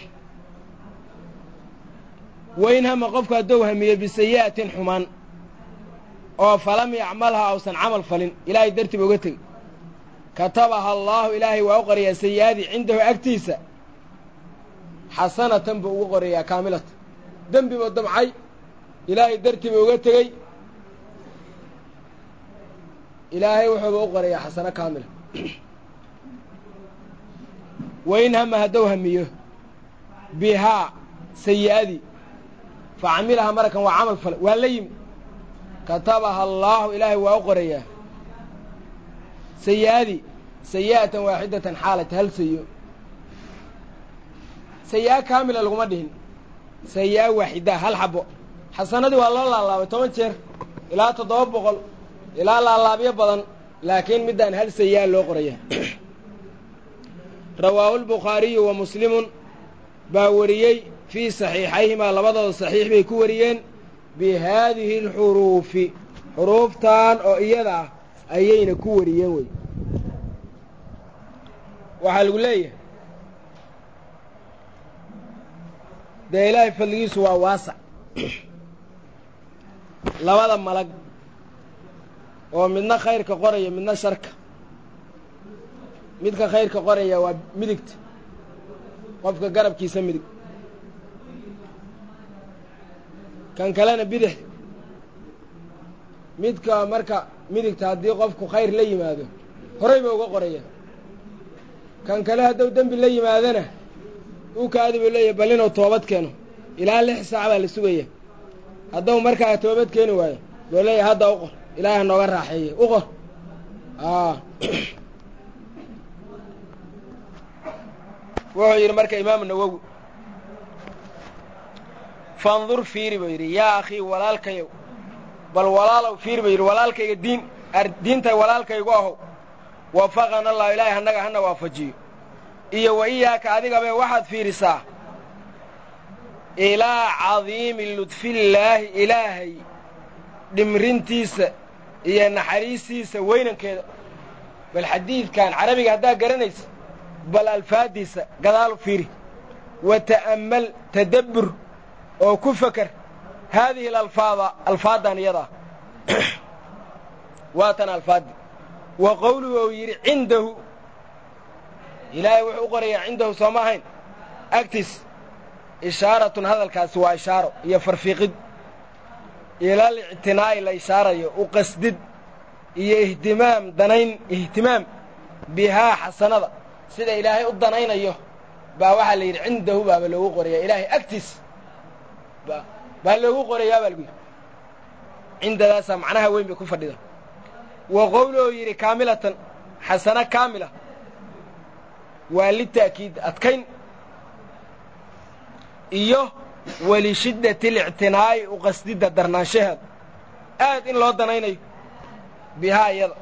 wain hama qofku haddou hamiye bisayi'atin xumaan oo falam yacmalha ausan camal falin ilaahay dartiiba uga tegey katabaha allaahu ilaahay waa u qorayaa sayi'adii cindahu agtiisa xasanatan buu ugu qorayaa kaamilatan dembi buu damcay ilaahay dartiiba uga tegey ilaahay wuxuuba u qorayaa xasano kaamila wain hama haddou hamiyo bihaa sayi'adii fa camilaha marakan waa camal fale waa la yimi katabaha allaahu ilaahay waa u qorayaa sayi'adii sayi'atan waaxidatan xaalata hal sayi'o sayi'a kaamila laguma dhihin sayi'a waaxidaa hal xabo xasanadii waa loo laalaabay toban jeer ilaa toddoba boqol ilaa laalaabyo badan laakiin middaan hal sayi'a loo qoraya rawaahu lbukhaariyu wa muslimun baa wariyey fii saxiixayhimaa labadooda saxiix bay ku wariyeen bi haadihi alxuruufi xuruuftan oo iyada ah ayayna ku wariyeen wey waxaa lagu leeyahay dee ilaahay fadligiisu waa waasac labada malag oo midna khayrka qoraya midna sharka midka khayrka qoraya waa midigta qofka garabkiisa midig kan kalena bidix midka marka midigta haddii qofku khayr la yimaado horay ba uga qoraya kan kale hadduu dembi la yimaadana u kaadi buu leeyahy bal inuu toobad keeno ilaa lix saac baa la sugaya hadduu markaa toobad keeni waayo buu leeyahay hadda u qor ilaahi ha nooga raaxeeye u qor wuxuu yidhi marka imaamu nawowi fandur fiiri buu yidhi yaa akhii walaalkayow bal walaalow fiiri buu yidhi walaalkayga diin diinta walaalkaygu ahow wafaqana allahu ilaahay hannaga hana waafajiyo iyo wa iyaaka adigabe waxaad fiirisaa ilaa cadiimi ludfillaahi ilaahay dhimrintiisa iyo naxariistiisa weynankeeda bal xadiidkan carabiga haddaad garanaysa bal alfaaddiisa gadaalu fiiri wa ta'ammal tadabbur oo ku fakar haadihi alalfaada alfaaddan iyadaa waatan alfaaddi wa qowluhu ou yidhi cindahu ilaahay wuxuu u qorayaa cindahu soo ma ahayn agtiis ishaaratun hadalkaasi waa ishaaro iyo farfiiqid ilal ictinaa'i la ishaarayo u qasdid iyo ihtimaam danayn ihtimaam bihaa xasanada sida ilaahay u danaynayo baa waxaa la yidhi cindahu baaba loogu qorayaa ilaahay agtiis baa loogu qorayaa baa lagu yidhi cindadaasaa macnaha weyn bay ku fadhida wa qowluhu yidhi kaamilatan xasano kaamila waa lita'kiid adkayn iyo walishiddati alictinaa'i u qasdidda darnaanshaheeda aad in loo danaynayo bihaa iyada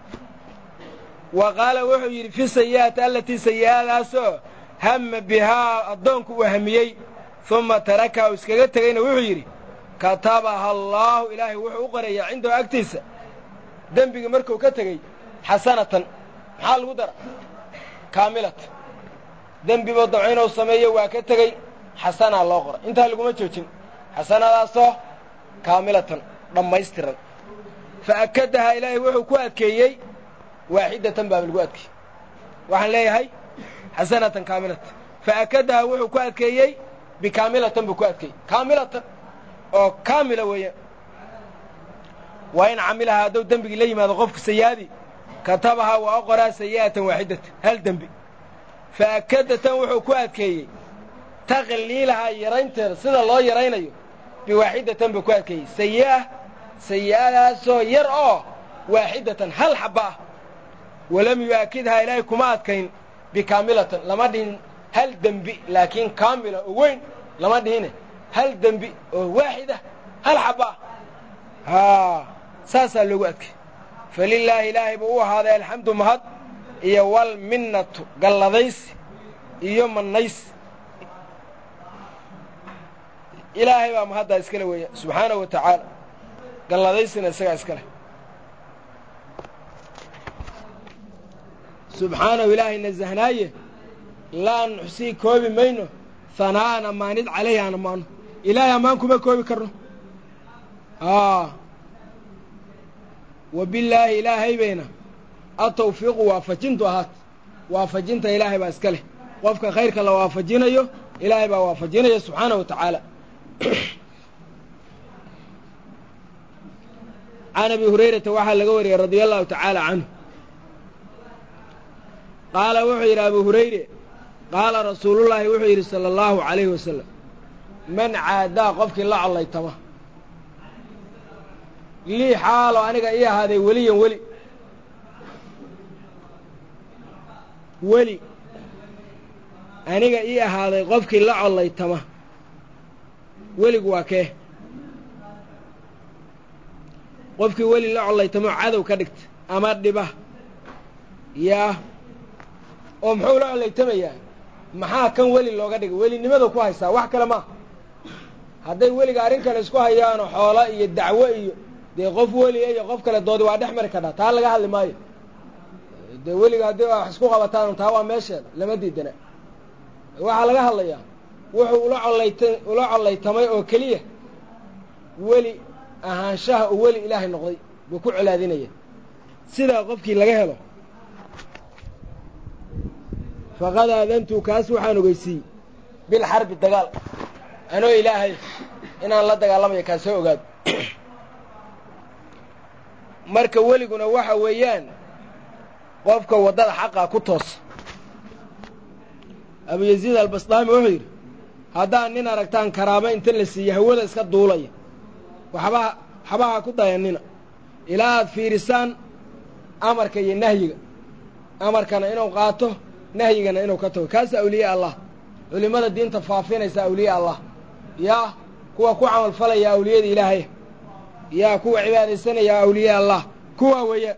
wa qaala wuxuu yidhi fi sayi'ati allatii sayi'adaasoo hamma bihaa addoonku uu hamiyey uma tarakaha u iskaga tegayna wuxuu yidhi katabaha allaahu ilaahay wuxuu u qorayaa cindahu agtiisa dembigii markuu ka tegey xasanatan maxaa lagu dara kaamilatan dembiboo dabco inuu sameeyo waa ka tegey xasanaa loo qora intaa laguma joojin xasanadaasoo kaamilatan dhammaystiran fa akadahaa ilaahay wuxuu ku adkeeyey waaxidatan baaba lagu adkeeyey waxaan leeyahay xasanatan kaamilatan fa akadahaa wuxuu ku adkeeyey bikaamilatan buu ku adkeeyey kaamilatan oo kaamila weeyaan waa in camilahaa hadduu dembigii la yimaado qofku sayi'adii katabahaa waa u qoraa sayi'atan waaxidatan hal dembi fa akadatan wuxuu ku adkeeyey taqliilahaa yaraynteeda sida loo yaraynayo biwaaxidatan buu ku adkeeyey sayi'ah sayi'adaasoo yar oo waaxidatan hal xabba ah walam yu'aakidhaa ilaahay kuma adkayn bikaamilatan lama dhihin hal dembi laakiin kaamila oo weyn lama dhihine hal dembi oo waaxidah hal xabba ah haa saasaa loogu adkay falilaahi ilaahay buu u ahaaday alxamdu mahad iyo walminnatu galladaysi iyo mannaysi ilaahay baa mahaddaa iskale weeya subxaanahu wa tacaala galladaysina isagaa iska leh subxaanahu ilaahay nasahnaaye laa nuxsii koobi mayno hanaa'an ammaanid calayhi aan ammaano ilaahay ammaan kuma koobi karno wa billaahi ilaahay bayna atawfiiqu waafajintu ahaat waafajinta ilaahay baa iska leh qofka khayrka la waafajinayo ilaahay baa waafajinaya subxaanahu wa tacaala can abi hurayrata waxaa laga wariyey radia allahu tacaala canhu qaala wuxuu yidhi abu hurayre qaala rasuulullaahi wuxuu yidhi sala allahu calayhi wasalam man caadaa qofkii la collaytama lii xaalo aniga ii ahaaday weliyan weli weli aniga ii ahaaday qofkii la collaytama weligu waa kee qofkii weli la collaytamo cadow ka dhigta ama dhiba yaa oo muxuu la collaytamayaa maxaa kan weli looga dhigay welinimada ku haystaa wax kale maaha hadday weliga arrin kale isku hayaanoo xoolo iyo dacwo iyo dee qof weliya iyo qof kale doodi waa dhex mari kadhaa taa laga hadli maayo dee weliga haddii wax isku qabataan taa waa meesheeda lama diidana waxaa laga hadlayaa wuxuu ula collayta ula collaytamay oo keliya weli ahaanshaha uu weli ilaahay noqday buu ku colaadinaya sidaa qofkii laga helo faqad aadantu kaas waxaan ogeysiiyey bilxarbi dagaal anoo ilaahay inaan la dagaalamayo kaa soo ogaado marka weliguna waxa weeyaan qofka waddada xaqaa ku toosa abuyaziid albasdaami wuxuu yidhi haddaan nin aragtaan karaamo inta la siiye hawada iska duulaya waxbaha waxbaha ku dayanina ilaa aad fiirisaan amarka iyo nahyiga amarkana inuu qaato nahyigana inuu ka tago kaasa awliye allah culimmada diinta faafinaysa awliye allah yaa kuwa ku camalfalaya awliyada ilaahay yaa kuwa cibaadaysanaya awliye allah kuwa weeya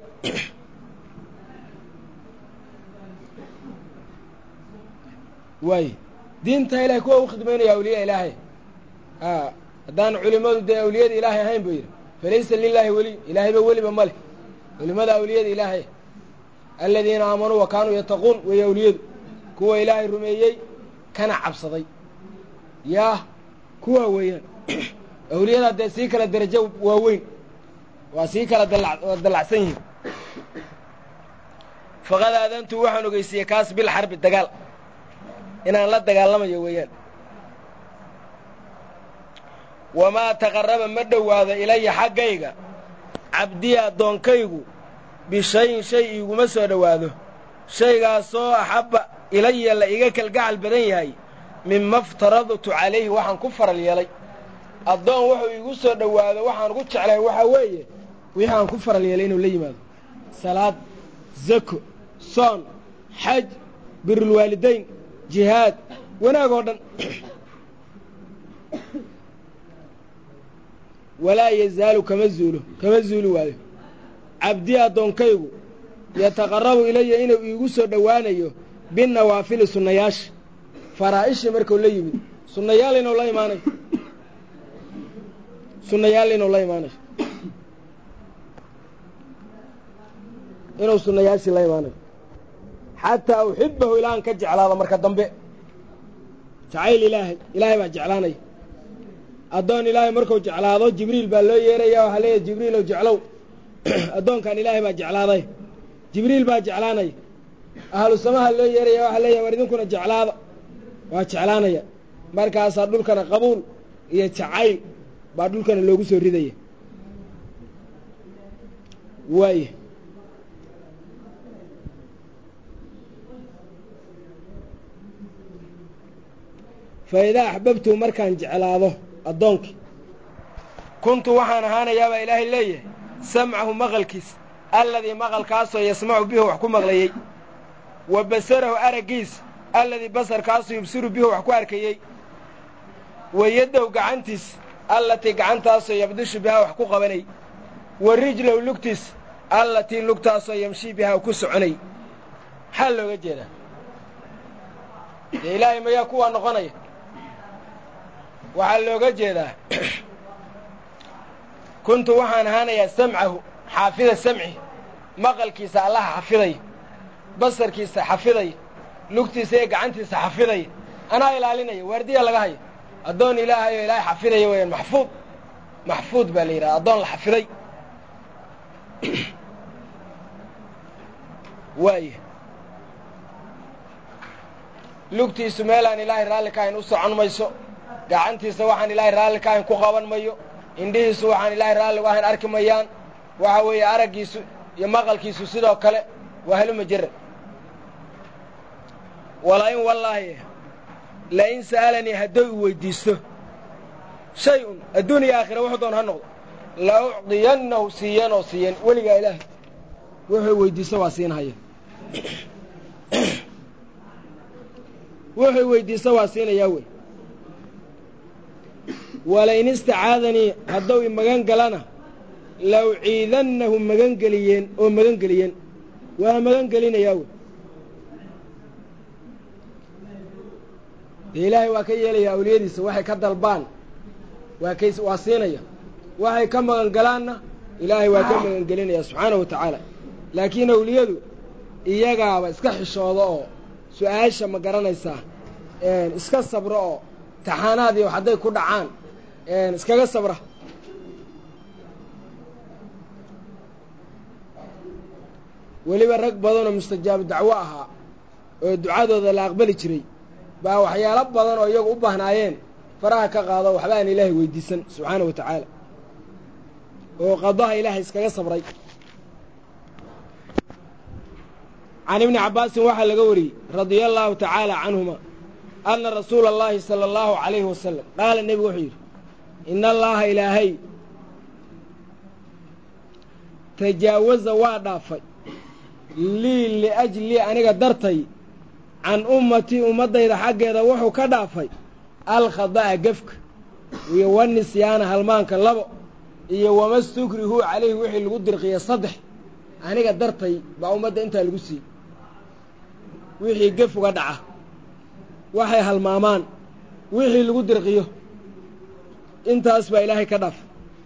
waay diinta ilahay kuwa u khidmaynaya awliya ilaahay a haddaan culimmadu dee awliyada ilaahay ahayn buu yidhi falaysa lilaahi weliy ilaahayba weliba ma leh culimmada awliyada ilaahay aladiina aamanuu wa kaanuu yattaquun weeye awliyadu kuwa ilaahay rumeeyey kana cabsaday yaa kuwa weeyaan awliyadaa dee sii kala derajo waaweyn waa sii kala dallacsan yihiin faqad aadantu waxaan ogeysiiyey kaas bil xarbi dagaal inaan la dagaalamayo weeyaan wamaa taqarraba ma dhowaado ilaya xaggayga cabdii addoonkaygu bishayin shay iiguma soo dhowaado shaygaasoo axabba ilaya la iga kalgacal badan yahay mima iftaradtu calayhi waxaan ku faral yeelay addoon wuxuu iigu soo dhowaado waxaan ugu jeclahay waxaa weeye wixii aan ku faral yeelay inuu la yimaado salaad zako soon xaj birulwaalidayn jihaad wanaag oo dhan walaa yazaalu kama zuulo kama zuuli waayo cabdii addoonkaygu yataqarrabu ilaya inuu iigu soo dhowaanayo binawaafili sunnayaasha faraa'ishii markuu la yimid sunnayaal inuu la imaanayo sunnayaal inuu la imaanayo inuu sunnayaashii la imaanayo xataa uxibahu ilaahan ka jeclaado marka dambe jacayl ilaahay ilaahay baa jeclaanaya addoon ilaahay markuu jeclaado jibriil baa loo yeeraya waxaa leeyahy jibriilow jeclow addoonkan ilaahay baa jeclaaday jibriil baa jeclaanaya ahlu samaha loo yeeraya waxaa leeyahay war idinkuna jeclaada waa jeclaanaya markaasaa dhulkana qabuul iyo jacayl baa dhulkana loogu soo ridaya waaya fa idaa axbabtu markaan jeclaado addoonkii kuntu waxaan ahaanayaabaa ilaahay leeyahay samcahu maqalkiis alladii maqalkaasoo yasmacu bihu wax ku maqlayey wa basarahu araggiis alladii basarkaasoo yubsiru bihu wax ku arkayey wa yaddow gacantiis allatii gacantaasoo yabdishu bihaa wax ku qabanay wa rijlow lugtiis allatii lugtaasoo yamshii bihaa ku soconay maxaa looga jeedaa dee ilaahay mayaa kuwaa noqonaya waxaa looga jeedaa kuntu waxaan ahaanayaa samcahu xaafida samci maqalkiisa allaha xafiday basarkiisa xafiday lugtiisa iyo gacantiisa xafiday anaa ilaalinaya waardiya laga haya addoon ilaahayo ilaahay xafidaya weeyaan maxfuud maxfuud baa la yidhaha addoon la xafiday waaya lugtiisu meelaan ilaahay raalli ka ahayn u socon mayso gacantiisa waxaan ilaahay raalli ka ahayn ku qaban mayo indhihiisu waxaan ilaahay raalli uga ahayn arki mayaan waxa weeye araggiisu iyo maqalkiisu sidoo kale waa haluma jiran wala in wallaahi lain sa'alanii hadduu i weyddiisto shay un adduun iyo aakhira wuxuu doon ha noqdo la ucdiyannahu siiyeen oo siiyeen weligaa ilaahay wuxuu weyddiisto waa siinhaya wuxuu weyddiisto waa siinayaa wey walain istacaadanii hadduu i magan galana la uciidannahu magan geliyeen oo magan geliyeen waa magan gelinayaa wey dee ilaahay waa ka yeelaya awliyadiisa waxay ka dalbaan waa kay waa siinaya waxay ka magan galaanna ilaahay waa ka magan gelinaya subxaanahu wa tacaala laakiin awliyadu iyagaaba iska xishooda oo su-aasha ma garanaysaa iska sabro oo taxaanaadii wax hadday ku dhacaan iskaga sabra weliba rag badanoo mustajaabu dacwo ahaa oo ducadooda la aqbali jiray baa waxyaalo badan oo iyagu u baahnaayeen faraha ka qaado waxba aan ilaahay weydiisan subxaana wa tacaala oo qadaha ilaahay iskaga sabray can ibni cabbaasin waxaa laga wariyey radia allaahu tacaala canhuma anna rasuula allaahi sala allahu calayhi wasalam qaala nebigu wuxuu yidhi ina allaaha ilaahay tajaawaza waa dhaafay lii liajlii aniga dartay can ummatii ummaddayda xaggeeda wuxuu ka dhaafay alkhada'a gefka iyo wanisyaana halmaanka labo iyo wamastukrihu calayhi wixii lagu dirqiya saddex aniga dartay baa ummadda intaa lagu siiyey wixii gef uga dhaca waxay halmaamaan wixii lagu dirqiyo intaas baa ilaahay ka dhaafay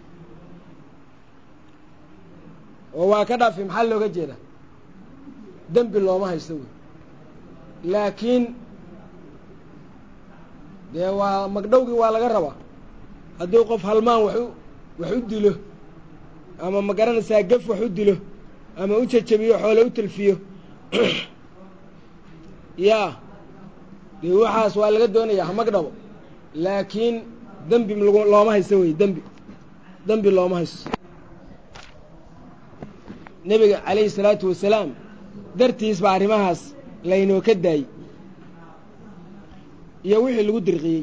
oo waa ka dhaafi maxaa looga jeedaa dembi looma haysto wey laakiin dee waa magdhowgii waa laga rabaa haddii qof halmaan waxu wax u dilo ama ma garanaysaa gef wax u dilo ama u jajabiyo xoole u talfiyo yaa dee waxaas waa laga doonayaa hamagdhabo laakiin dembi looma haysto wey dembi dembi looma haysto nebiga calayhi salaatu wasalaam dartiis baa arrimahaas laynoo ka daayey iyo wixii lagu dirqiyey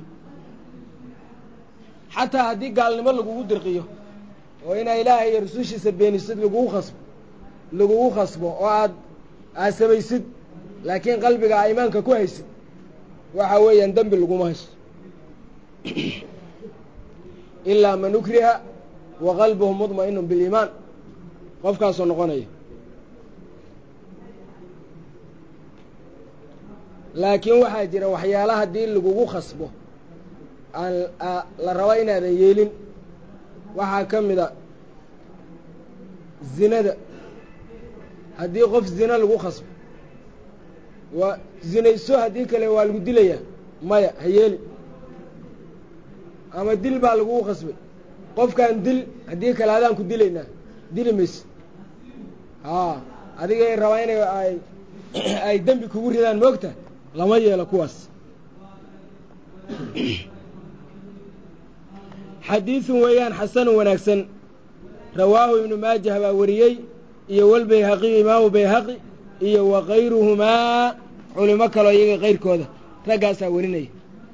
xataa haddii gaalnimo lagugu dirqiyo oo inaa ilaahay iyo rusushiisa beenisid lagugu khasbo lagugu khasbo oo aad aad samaysid laakiin qalbiga aa iimaanka ku haysid waxa weeyaan dembi laguma haysto ilaa man ukriha wa qalbuhu mudma'inun biliimaan qofkaasoo noqonaya laakiin waxaa jira waxyaala haddii lagugu khasbo aan la rabo inaadan yeelin waxaa ka mida zinada haddii qof zina lagu khasbo waa zinayso haddii kale waa lagu dilayaa maya ha yeeli ama dil baa lagugu khasbay qofkaan dil haddii kale adaan ku dilaynaa dili mayse haa adigay rabaa inay ay ay dembi kugu ridaan moogta lama yeelo kuwaas xadiidun weeyaan xasanun wanaagsan rawaahu ibnu maajah baa wariyey iyo walbayhaqiyu imaamu bayhaqi iyo wa kayruhumaa culimo kaloo iyaga kayrkooda raggaasaa warinaya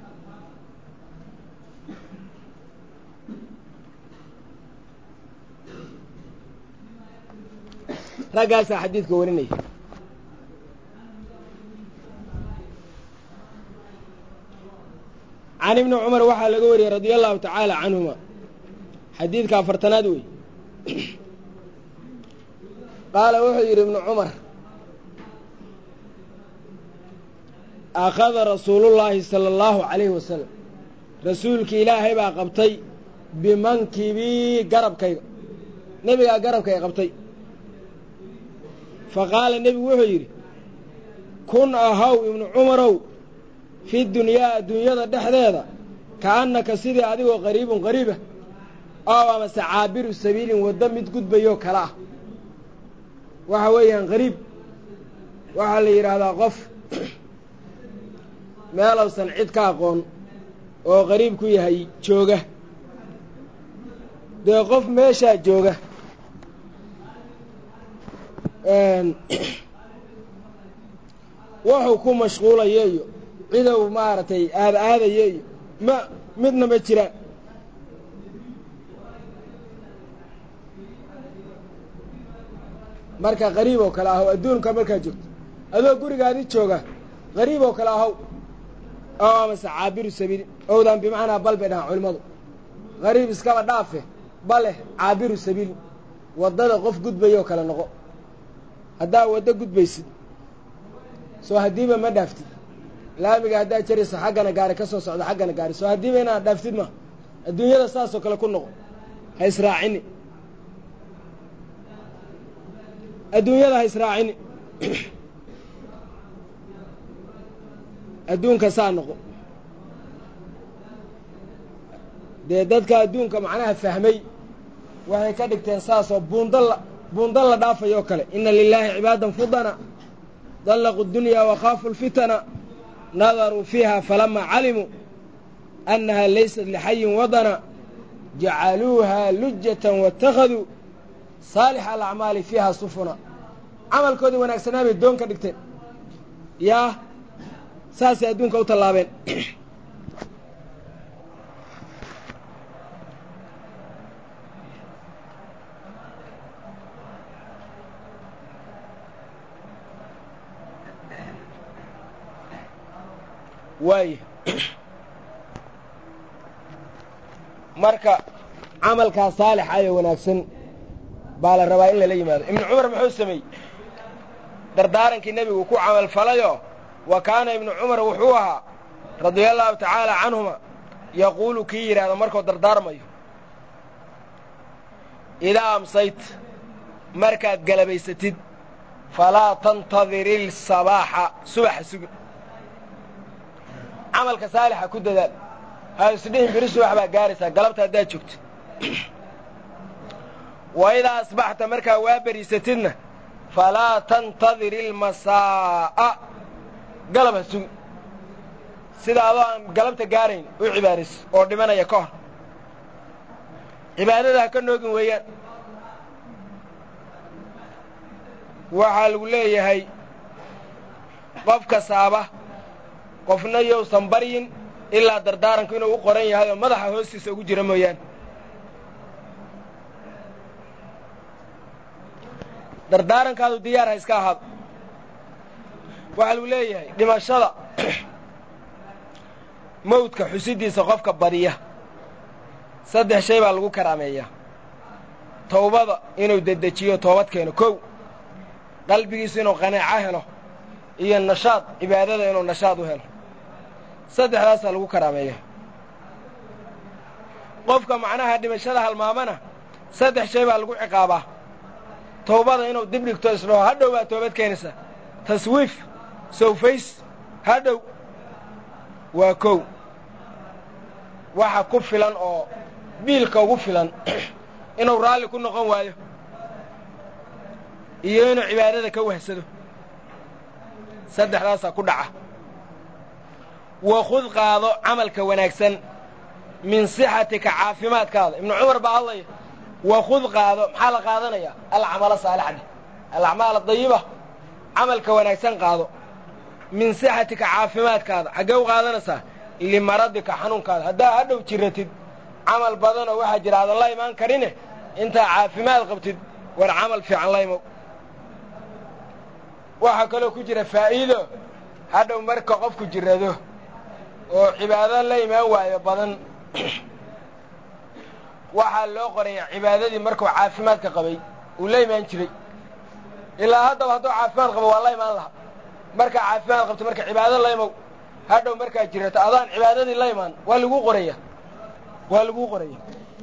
raggaasaa xadiidka warinaya can ibni cumar waxaa laga wariyey radia allahu tacaala canhuma xadiidka afartanaad wey qaala wuxuu yidhi ibnu cumar akhada rasuulullaahi sala allahu calayhi wasalam rasuulkii ilaahay baa qabtay bimankibii garabkayga nebigaa garabkayga qabtay fa qaala nebigu wuxuu yidhi kun ahaw ibnu cumarow fi dunyaa adduunyada dhexdeeda ka'annaka sidii adigoo qariibun qariiba oo amase caabiru sabiilin waddo mid gudbayoo kale ah waxa weeyaan qariib waxaa la yidhaahdaa qof meelowsan cid ka aqoon oo qariib ku yahay jooga dee qof meeshaa jooga wuxuu ku mashquulayo iyo cidow maaragtay aada aadayo iyo ma midna ma jiraan marka qariib oo kale ahow adduunka markaa joogto adoo gurigaadi jooga qariib oo kale ahow oo amase caabiru sabiili owdan bimacnaa bal bay dhahaan culimmadu qariib iskaba dhaafe bale caabiru sabiil waddada qof gudbayoo kale noqo haddaa waddo gudbaysid soo haddiiba ma dhaaftid laamiga haddaad jarayso xaggana gaari ka soo socdo xaggana gaari soo haddiiba inaad dhaaftid ma adduunyada saasoo kale ku noqo ha israacini adduunyada ha israacini adduunka saa noqo dee dadka adduunka macnaha fahmay waxay ka dhigteen saasoo buunda la buunda la dhaafayoo kale inna lilaahi cibaadan fudana dallaquu اdunyaa wakhaafu اlfitana nadaruu fiiha falama calimuu annaha laysat lixayin wadana jacaluuha lujatan waittakhaduu saalixa alacmaali fiiha sufuna camalkoodii wanaagsanaa bay doon ka dhigteen yaa saasay adduunka u tallaabeen waaya marka camalkaa saalixa ee wanaagsan baa la rabaa in lala yimaado ibnu cumar muxuu sameeyey dardaarankii nebigu ku camal falayoo wa kaana ibnu cumar wuxuu ahaa radia allaahu tacaala canhuma yaquulu kii yidhaahdo markuu dardaarmayo idaa amsayt markaad galabaysatid falaa tantadir ilsabaaxa subaxa sugin camalka saalixa ku dadaal ha isdhihin biri subax baa gaaraysaa galabta haddaad joogto wa idaa asbaxta markaa waa beriisatidna falaa tantadir ilmasaa'a galab ha sugin sida adoo aan galabta gaarayn u cibaadayso oo dhimanaya ka hor cibaadada ha ka noogin weeyaan waxaa lagu leeyahay qofka saaba qofna yousan baryin ilaa dardaaranku inuu u qoran yahay oo madaxa hoostiisa ugu jira mooyaane dardaarankaadu diyaar ha iska ahaado waxaa lagu leeyahay dhimashada mawdka xusiddiisa qofka badiya saddex shay baa lagu karaameeyaa towbada inuu dedejiyo toobad keeno kow qalbigiisu inuu qanaaco helo iyo nashaad cibaadada inuu nashaad u helo saddexdaasaa lagu karaameeya qofka macnaha dhimashada halmaamana saddex shay baa lagu ciqaabaa towbada inuu dib dhigto isdhaho hadhow baa toobad keenaysaa taswiif sowfays hadhow waa kow waxa ku filan oo biilka ugu filan inuu raalli ku noqon waayo iyo inuu cibaadada ka wahsado saddexdaasaa ku dhaca wakhud qaado camalka wanaagsan min sixatika caafimaadkaada ibnu cumar baa hadlaya wakhud qaado maxaa la qaadanayaa alcamala saalixadhe alacmaal adayiba camalka wanaagsan qaado min sixatika caafimaadkaada xaggee u qaadanaysaa limaradika xanuunkaada haddaa hadhow jiratid camal badanoo waxaa jira aadan la imaan karine intaa caafimaad qabtid war camal fiican la imow waxaa kaloo ku jira faa'iido hadhow marka qofku jirado oo cibaado la imaan waayo badan waxaa loo qoraya cibaadadii markuu caafimaadka qabay uu la imaan jiray ilaa haddaba hadduu caafimaad qabo waa la imaan lahaa markaa caafimaad qabto marka cibaado la imow hadhow markaa jirato adaan cibaadadii la imaan waa laguu qoraya waa laguu qoraya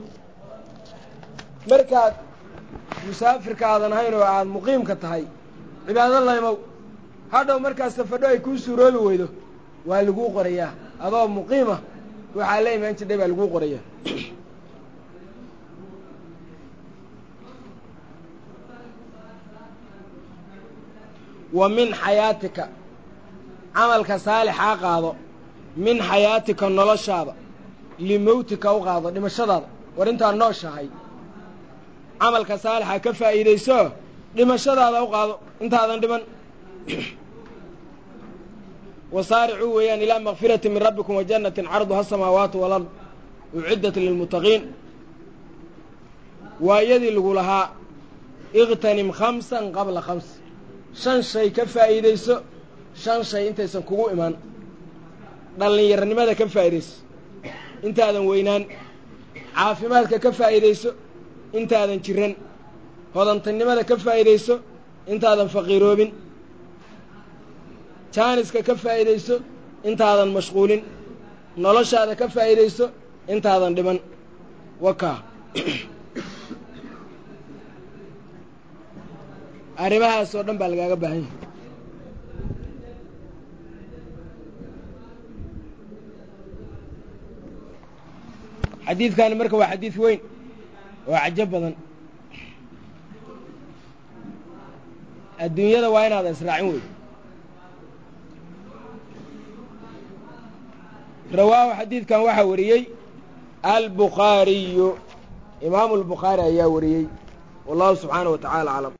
markaad musaafirka aadan ahayn oo aad muqiimka tahay cibaado la imow hadhow markaas safadho ay kuu suuroobi weydo waa laguu qorayaa adoo muqiima waxaa la imaan jirdhay baa laguu qoraya wa min xayaatika camalka saalixaa qaado min xayaatika noloshaada limowtika u qaado dhimashadaada war intaad nooshahay camalka saalixa ka faa'iidayso dhimashadaada u qaado intaadan dhiman wasaaricuu weeyaan ilaa makfirati min rabbikum wa jannatin carduha asamaawaatu walard uciddat lilmuttaqiin waa iyadii lagu lahaa iqtanim khamsan qabla khams shan shay ka faa'iidayso shan shay intaysan kugu imaan dhallinyaranimada ka faa'iidayso intaadan weynaan caafimaadka ka faa'iidayso intaadan jiran hodantanimada ka faa'iidayso intaadan faqiiroobin jaaniska ka faa'iidayso intaadan mashquulin noloshaada ka faa'iidayso intaadan dhiman wakaa arrimahaas oo dhan baa lagaaga baahan yahay xadiidkani marka waa xadiid weyn oo cajo badan adduunyada waa inaadan israacin wey rawaahu xadiidkan waxaa wariyey albukhaariyu imaamu albukhaari ayaa wariyey wallahu subxaanaه wa tacaala aclam